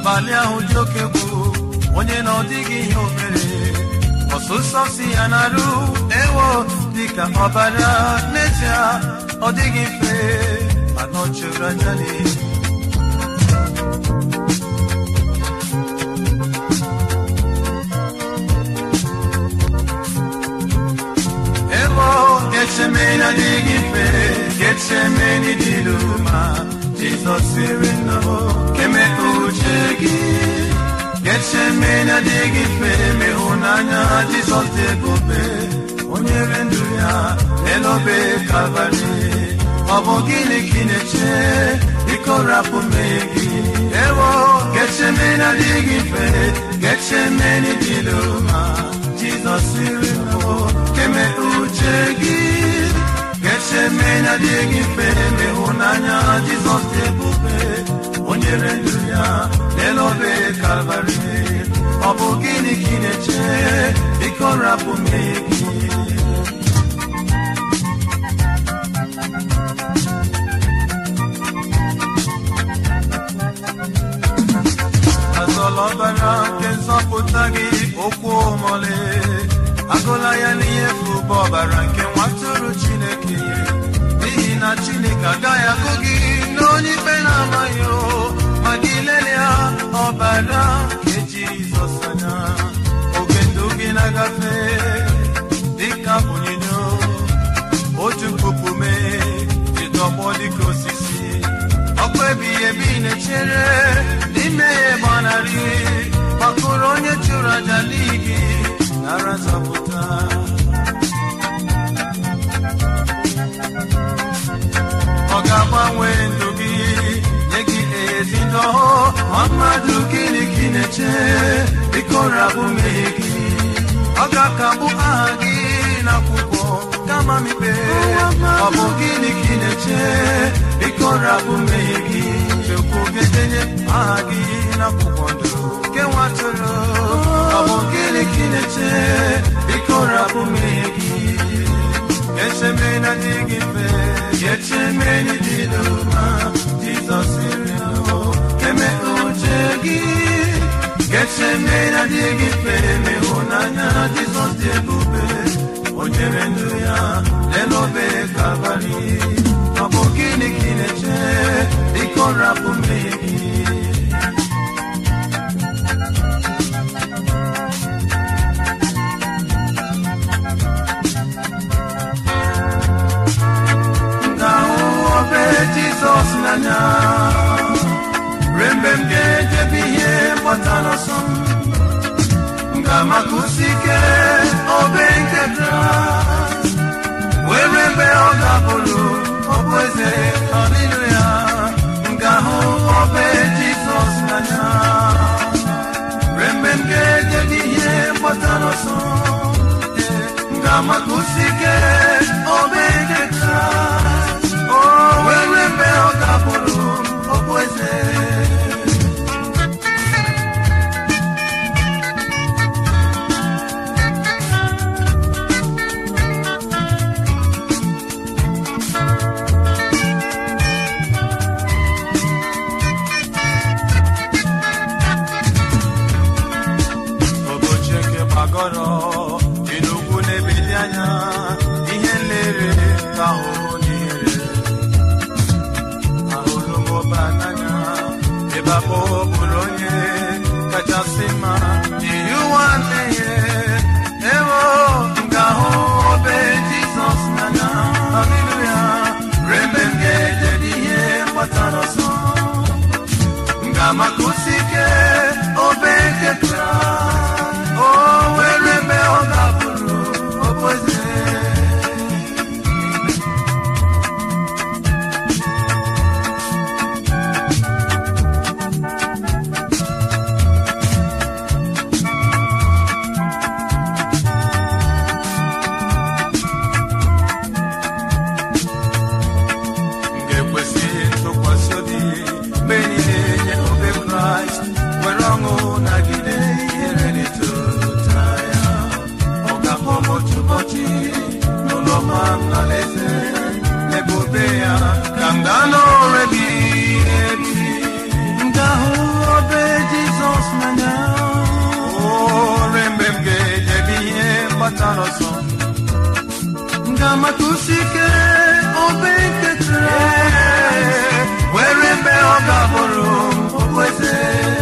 abalị ahụ dị oke egwu onye na ọ dịghị ihe o mere ọsụsọ si ya na-arụ ewo dịka ọbara n'ezie ọ dịghị mfe mana ọ chụrụ aja n'ihu Ego Getsemeni adịghị mfe Getsemeni dị n'ụma Jizọs siri nnọọ keme uche gị Getsemeni adịghị mfe ma ịhụnanya Jizọs dị ebube o nyere ndụ ya n'elobe kalvarị ọ bụ gịnị ka ị na-eche biko rapụ mmehie gị ewo Getsemeni adịghị mfe Getsemeni dị n'ụma Jizọs siri nnọọ keme uche gị Getsemeni adịghị mfe ma ịhụnanya Jizọs dị ebube o nyere ndụ ya n'elobe kalvarị ọ bụ gịnị ka ị na-eche biko rapụ mmehie gị azọla ọbara nke nzọpụta gị okwu omole agụla ya n'ihe fụba ọbara nke nwatụrụ chineke n'ihi na chineke agaghị agụ gị n'onye ikpe na-amaghị o ma gị lelia ọbara nke jizọs anya oge ndụ gị na-agafe dịka onyinyo otu puku mee ịtọgbọ dịka osisi ọkụ ebighị ebi na-echere n'ime ya gbanarị gbakọrọ onye chụrụ aja n'igi nara nzọpụta ọ ga-agbanwe ndụ gị nye gị ezi ndụ ma mmadụ gịnị ka ị na-eche biko rabụ mmehie gị ọ ga-akagbu aha gị n'akwụkwọ kama mikpe ọ bụ gịnị ka ị na-eche biko rabụ mmehie gị chukwu ga-edenye aha gị n'akwụkwọ ndụ nke nwatụrụ ọ bụ gịnị ka ị na-eche biko rabụ mmehie gị Getsemeni adịghị mfe Getsemeni dị n'ụma Jizọs siri nọ eme uche gị Getsemeni adịghị mfe ma ịhụnanya Jizọs dị ebube o nyere ndụ ya n'elobe kalvarị ọ bụ gịnị ka ị na-eche biko rapụ mmehie gị ga-ahụ obe Jizọs n'anya ruo mgbe m ga-ejebe ihe mgbata n'ọsọ m ga-amakusi ike obe nke Kraịst wee ruo mgbe ọ ga-abụrụ ọbụ eze haleluya m ga-ahụ obe Jizọs n'anya ruo mgbe m ga-ejebe ihe mgbata n'ọsọ m ga-amakusi ike obe nke Kraịst o wee ruo mgbe ọ ga-abụrụ ọbụ eze ụbọchị nke gbagọrọ dị n'ugwu na-ebili anya ihe nlere ka ahụhụ n'ihere ahụrụ m ụba n'anya ebe abụ bụrụ onye kachasị mma n'ihi ụwa mmehie ewo m ga-ahụ obe jizọs n'anya haleluya ruo mgbe m ga-ejede ihe mgbatara ọsọ m ga-amakusi ike obe nke kraịst o were ebe ọ ga-abụrụ okpoeze m ga-ekwesị ntụkwasị obi mgbe niile nye obe kraịst were ọṅụ nagide ihere n'ịtụta ya ọ ga-abụ m otu ụbọchị n'ụlọ ma m n'alaeze n'ebube ya ka m gaa n'ọrụ ebighị ebi m ga-ahụ obe ji gbatara ọsọ ngamata ike obe nketara were mgbe ọ ga-abụrụ okpueze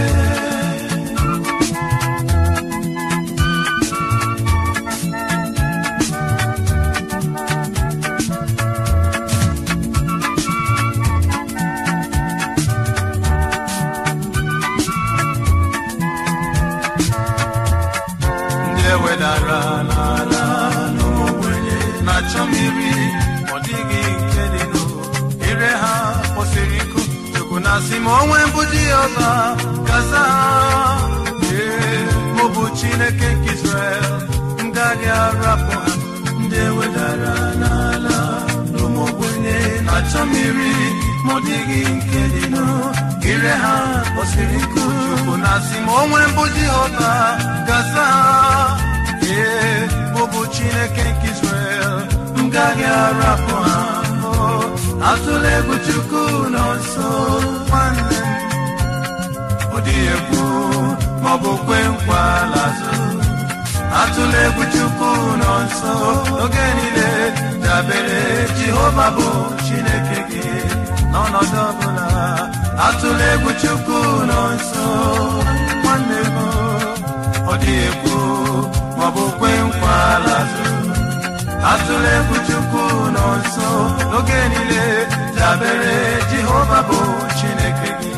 ndị ewedara n'ala n'ogbenye na-achọ mmiri ọ dịghị nke dị nụ ire ha kwụsịrị ịkụ chukwu na asị ma onwe mbụ dị ọba gaza ee mụ bụ chineke nke israel m gaghị arapụ ha ndị ewedara n'ala n'ogbenye na-achọ mmiri ma ọ dịghị nke dị nụ ire ha kwụsịrị ịkụ chukwu na asị ma onwe mbụ dị ọba gaza ee mụ bụ chineke nke israel m gaghị arapụ ha Oh, atụla egwu chukwu nọ nso nwanne m ọ dịghị egwu maọbụ kwe nkwa lazụ atụla egwu chukwu nọ nso oge niile dabere jehova bụ chineke gị n'ọnọdụ ọbụla atụla egwu chukwu nọ nso nwanne m ọ dịghị egwu maọbụ kwe nkwa lazụ atụla egwu chukwu nọ nso n'oge niile dabere jehova bụ chineke gị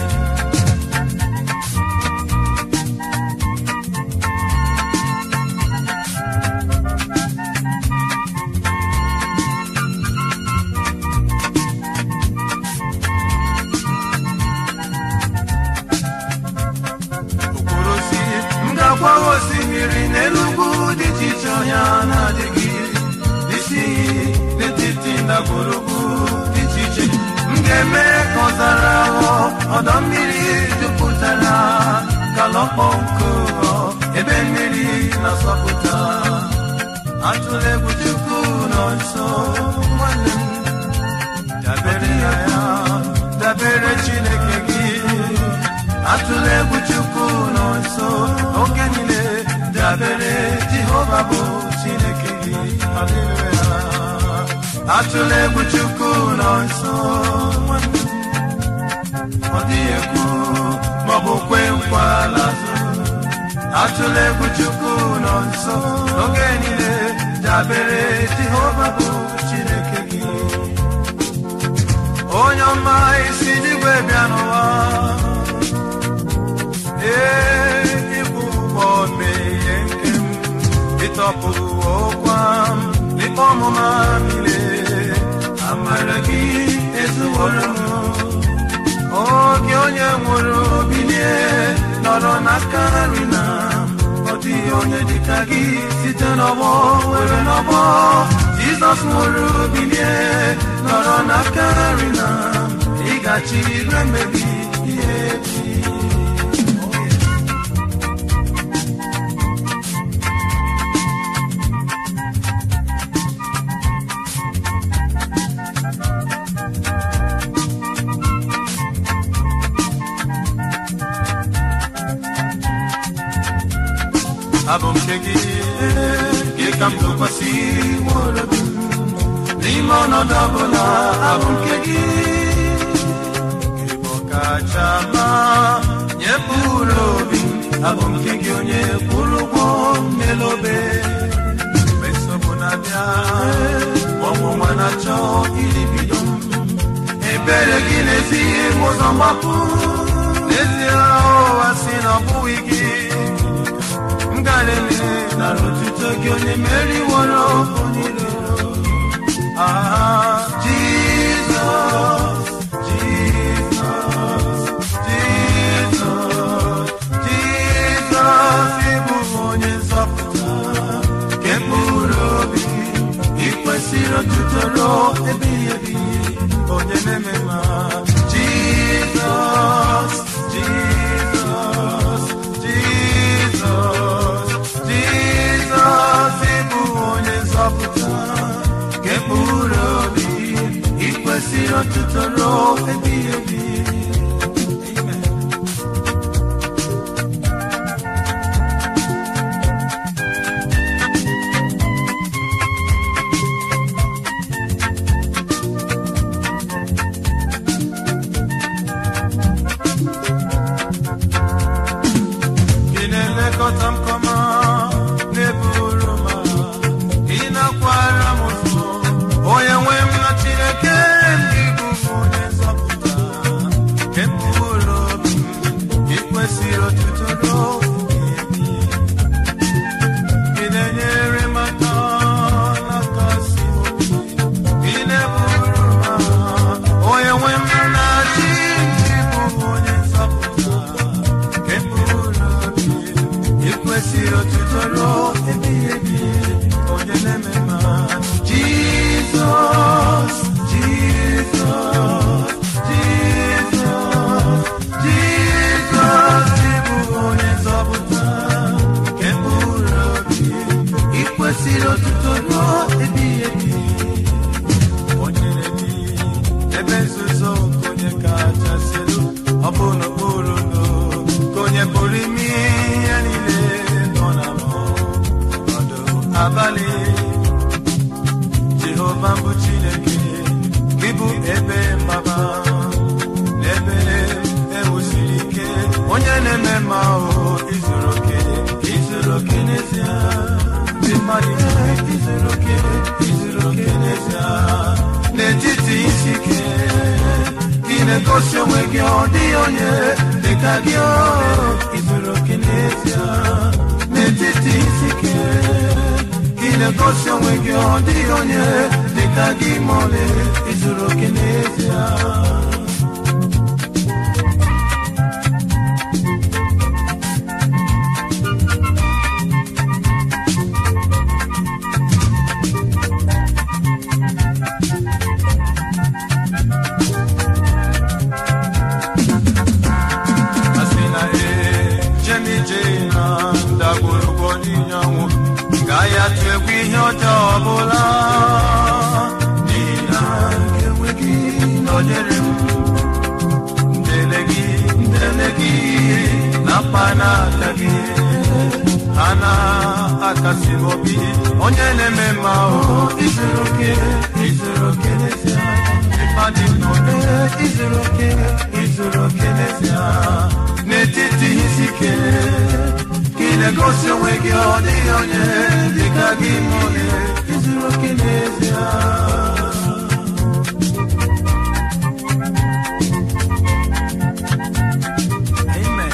okporo osi m ga-agwa osimiri n'elu ugwu dị iche iche ọhịa na-adịghị isi iyi n'etiti ndagwurugwu dị iche iche m ga-eme ka ọzara ghọọ ọdọ mmiri jupụtara kalọkpọ nkụ ghọọ ebe mmiri na-asọpụta atụla egwu chukwu nọ nso nwanne m dabere na ya dabere chineke gị atụla egwu chukwu nọ nso oge niile dabere jehova bụ chineke gị Haleluya. atụla egwu chukwu nọ nso nwanne m. ọ dịghị egwu maọbụ kwe nkwa lazụ atụla egwu chukwu nọ nso oge niile dabere jehova bụ chineke gị onye ọma isi n'igwe bịa n'ụwa ee ịbụ ụgbọ mee ihe nke m ịtọpụ ọkwa m ikpe ọmụma niile amara gị ezuworo m oge onye nwụrụ bilie nọrọ n'aka nri na ọ dịghị onye dịka gị site n'ọgbọ nwere n'ọgbọ jizọs nwụrụ bilie nọrọ n'aka nri na ịgachi igwe mmebi ihe ebi abụ m nke gị gị ka m tụkwasị nwere obi m. n'ime ọnọdụ ọbụla abụ m nke gị Gị bụ ọkacha mma nye mkpụrụ obi m. abụ m nke gị onye kwụrụ ụgwọ m n'elu obe mgbe nsogbu na-abịa ọnwụnwa na-achọ iribido m ebere gị na-ezighị m ụzọ mgbapụ n'ezie ụwa si na ọ bụghị gị ngalele na n'otuto gị onye meriworo onye iro ah jizọs jizọs jizọs jizọs ịbụ onye nzọpụta nke mkpụrụ obi ị kwesịrị otuto ruo ebighị ebi onye na-eme ma jizọs jizọs jizọs jizọs ịbụ onye nzọpụta nke mkpụrụ obi ị kwesịrị otuto ruo ebighị ebi Amen. onye na-eme mma jizọs jizọs jizọs jizọs ịbụ onye nzọpụta nke mkpụrụ obi ị kwesịrị otuto ruo ebighị ebi onye na-ebi ebe nzuzo nke onye kachasị elu ọ bụ n'okpuru ndo ka onye pụrụ ime ihe niile nọ na ọnọdụ abalị jehova mbụ chineke gị bụ ebe mgbaba na ebe ewusiri ike onye na-eme mma ahụ izuru oke izuru oke n'ezie ndị mmadụ niile izuru oke izuru oke n'ezie n'etiti isi ike gị na-egosi onwe gị ọ dịghị onye dịka gị o izuru oke n'ezie n'etiti isi ike gị na-egosi onwe gị ọ dịghị onye dịka gị ma ọlị izuru oke n'ezie asị na ee jemije na ndagwurugwu n'inyanwụ gaghị atụ egwu ihe ọjọọ ọbụla n'ihi na enweghị nọnyere m ndele gị ndele gị na mkpa n'aka gị ha na-akasi m obi onye na-eme mma ahụ izuru oke izuru oke n'ezie ịmadị n'obe izuru oke izuru oke n'ezie n'etiti isi ike gị na-egosi onwe gị ọ dịghị onye dịka gị ma onye izuru oke n'ezie Amen.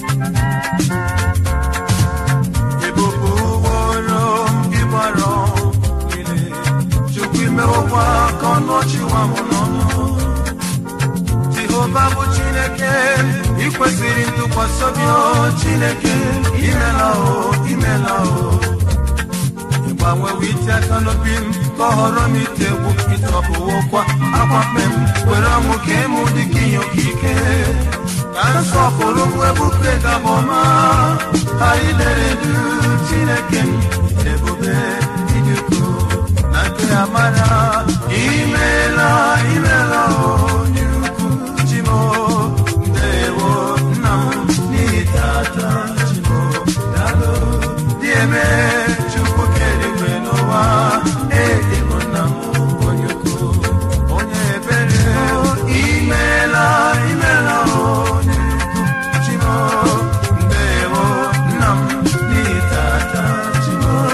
Ebube ụgbọrọ ịgbara niile Chukwu imewokwa ka ọnụ ọchị nwa m n'ọnụ Jehova bụ Chineke ị kwesịrị ntụkwasị obi o Chineke imela o imela o ịgbanwewo ite aka n'obi m ka ọ họrọ m ite egwu ịtọpụwokwa akwa mkpe m were ọnwụ ka ịmụ dị ka ihe okike ka nsọpụrụ m ebufe gabọma anyị lere du Chineke m ebube ịdị ukwuu na nke amara imela imela o nyere ukwu chimo ndewo nna m n'ihi tata chimo dalo dị eme chukwu keligwe n'ụwa edịbụ nna m onye ukwu onye ebere imela imela onye ukwu chimo ndewo nna m n'ihi tata chimo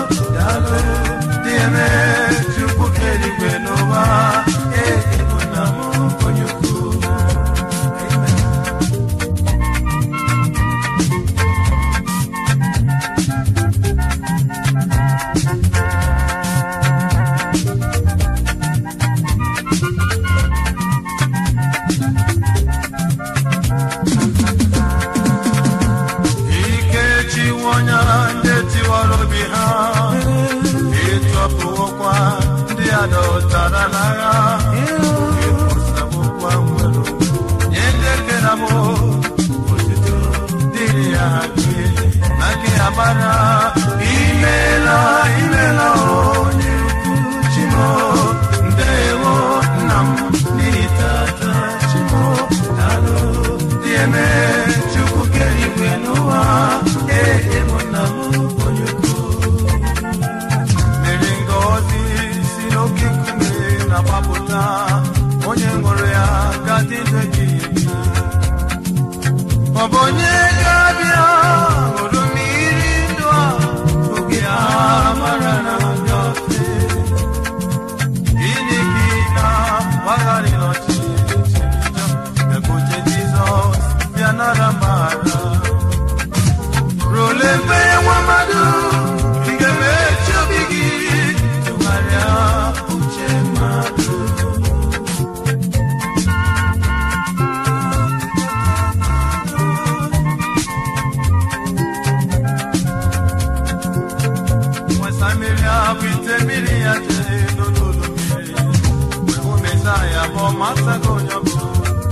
bụ ite mmiri ya jee n'olulu mmiri wee hụ mesaya bụ ọmasago onye ọbụla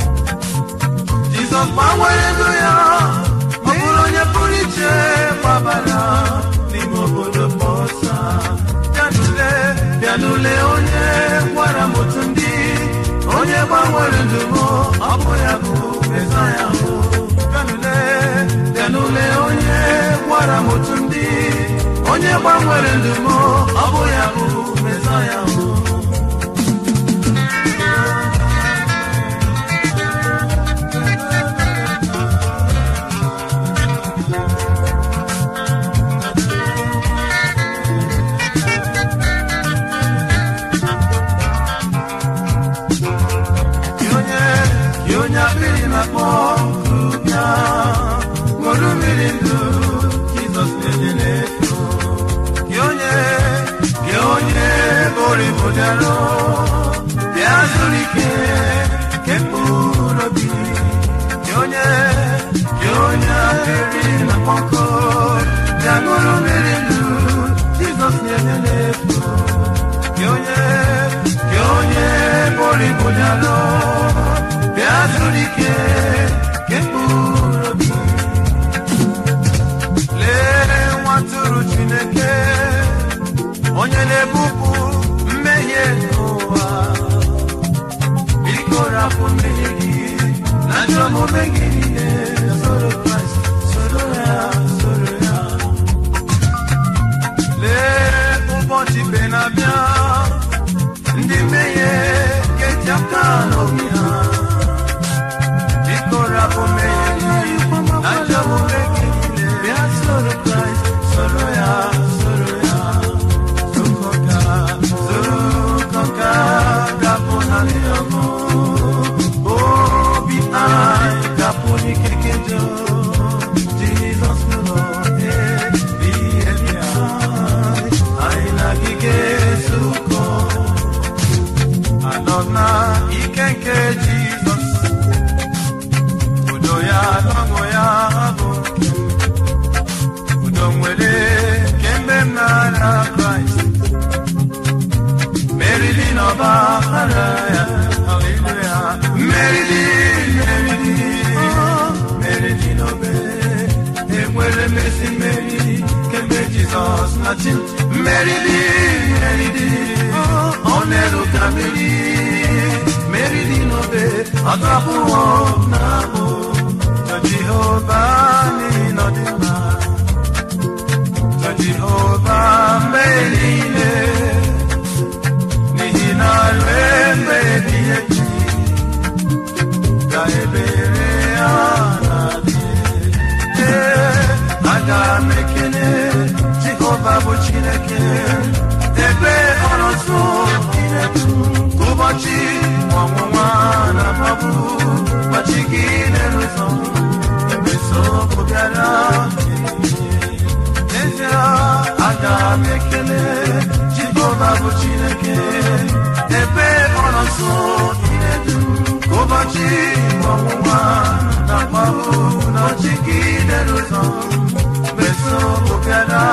Jizọs gbanwere ndụ ya ọ bụrụ onye pụrụ iche gbabara n'ime obodo Bọsa bịanule bịanule onye gwara m otu ndị onye gbanwere ndụ m ọ bụ ya bụ Mesaya m bịanule bịanule onye gwara m otu ndị onye gbanwere ndụ m ọ bụ ya bụ Mesaya m Gị onye gị onye akpịrị na-akpọ bịa ṅụrụ mmiri ndụ Jizọs na-enye n'efu gị onye gị onye bori bụdaro bịa zuru ike nke mkpụrụ obi gị onye gị onye akpịrị na-akpọ nkụ bịa ṅụrụ mmiri ndụ Jizọs na-enye n'efu gị onye gị onye bori bụdaro bịa zuru ike nke mkpụrụ obi lee nwatụrụ chineke onye na-ebupụ mmehie n'ụwa biko rapụ mmehie gị na ajọ omume gị niile soro kraịst soro ya soro ya lee ụbọchị mgbe na-abịa ndị mmehie ga-eji aka n'obi ha biko rapụ mmehie gị na ajọ omume gị niile bịa soro kraịst soro ya soro ya zukọka zukọka rapụ na ndịọgụ obi anyị rapụ n'ikike jọ jizọs nụlọ ihe dị anyị anyị na gị ga-ezukọ anọ na ike nke jizọs udo ya na ọṅụ ya bụ nke m. udo nwere kemgbe m nara kraịst merili n'ọba ara ya haleluya merili merili merili n'obe enwere mmesi mmeri kemgbe jizọs na chi merili merili ọ na-elu ka mmeri merili n'obe ọdụ abụọ na abụ Jọ Jehova n'ihi na ọ dị mma Jọ Jehova mgbe niile n'ihi na rue mgbe ebighị ebi ka ebere ya na-adị Ee, aga m ekele Jehova bụ Chineke ebe ọ nọ nso inedu ụbọchị ọnwụnwa na mkpagbu ụbọchị gị na-eruzọ ebe nsogbu bịara n'ezie aga m ekele Jehova bụ Chineke ebe ọ nọ nso inedu ụbọchị ọnwụnwa na mkpagbu ụbọchị gị na-eruzọ ebe nsogbu bịara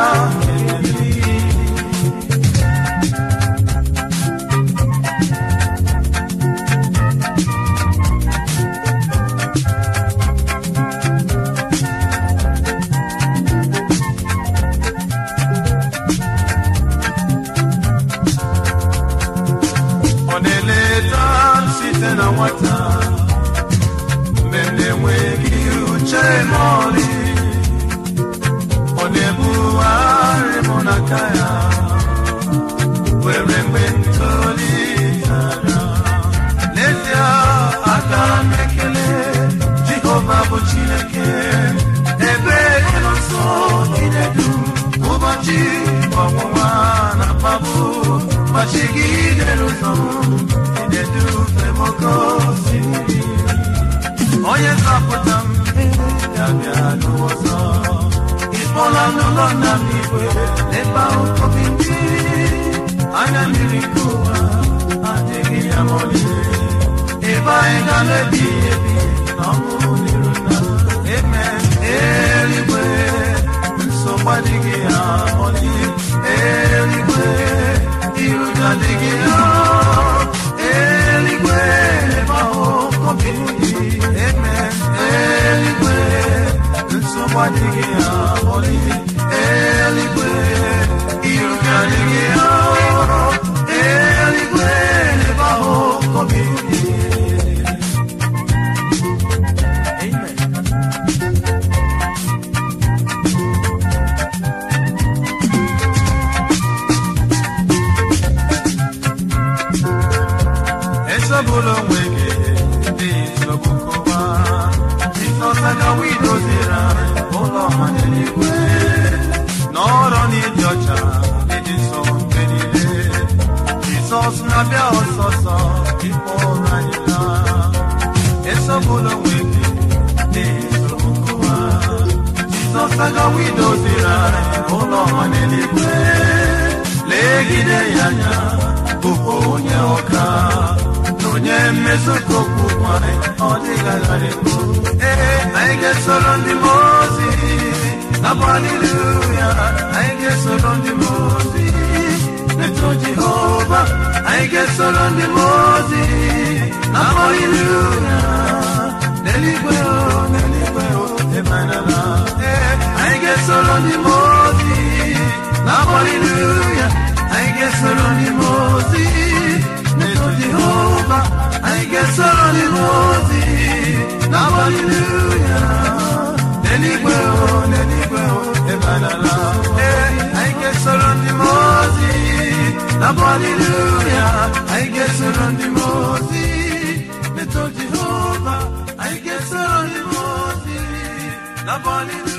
ọ na-eleta m site na nwata mgbe m na-enweghị uche ma ọlị ọ na-ebugharị m n'aka ya were mgbe m tolitere n'ezie aga m ekele jehova bụ chineke ebe ị nọ nso inedu ụbọchị ọnwụnwa na mkpagbu ụbọchị gị dere ụzọ inedufe m oke osimiri onye zọpụta m ya bịa n'ụzọ ịkpọla m n'ụlọ nna m igwe ebe ahụ obi ndị anya mmiri nke ụwa adịghị ya ma ọlị ebe anyị ga na-ebi ebi na ọṅụ n'iru nna eme eluigwe nsogbu adịghị ya ma ọlị eluigwe esogbula onwe gị dị nsogbu nkọwa jizọs agawa idoziri anyị ụlọ ọma n'eluigwe n'ọrụ n'ịdị ọcha ịdị nsọ mgbe niile jizọs na-abịa ọsọsọ ịkpọ anyị laa esogbula onwe gị dị nsogbu nkọwa jizọs agawa idoziri anyị ụlọ ọma n'eluigwe legide ya anya bụkwa onye ọka na onye mmezu ka okwu nwanyị ọ dịghagharịbụ ee anyị ga-esoro ndị mmụọ ozi na haleluya anyị ga-esoro ndị mmụọ ozi eto jehova anyị ga-esoro ndị mmụọ ozi na haleluya n'eluigwe o n'eluigwe o emanala ee anyị ga-esoro ndị mmụọ ozi na haleluya anyị ga-esoro ndị mmụọ ozi n'eto jehova anyị ga-esoro ndị mmụọ ozi na haleluya n'eluigwe o n'eluigwe o emanala ee anyị ga-esoro ndị mmụọ ozi na haleluya anyị ga-esoro ndị mmụọ ozi n'eto jehova anyị ga-esoro ndị mmụọ ozi na haleluya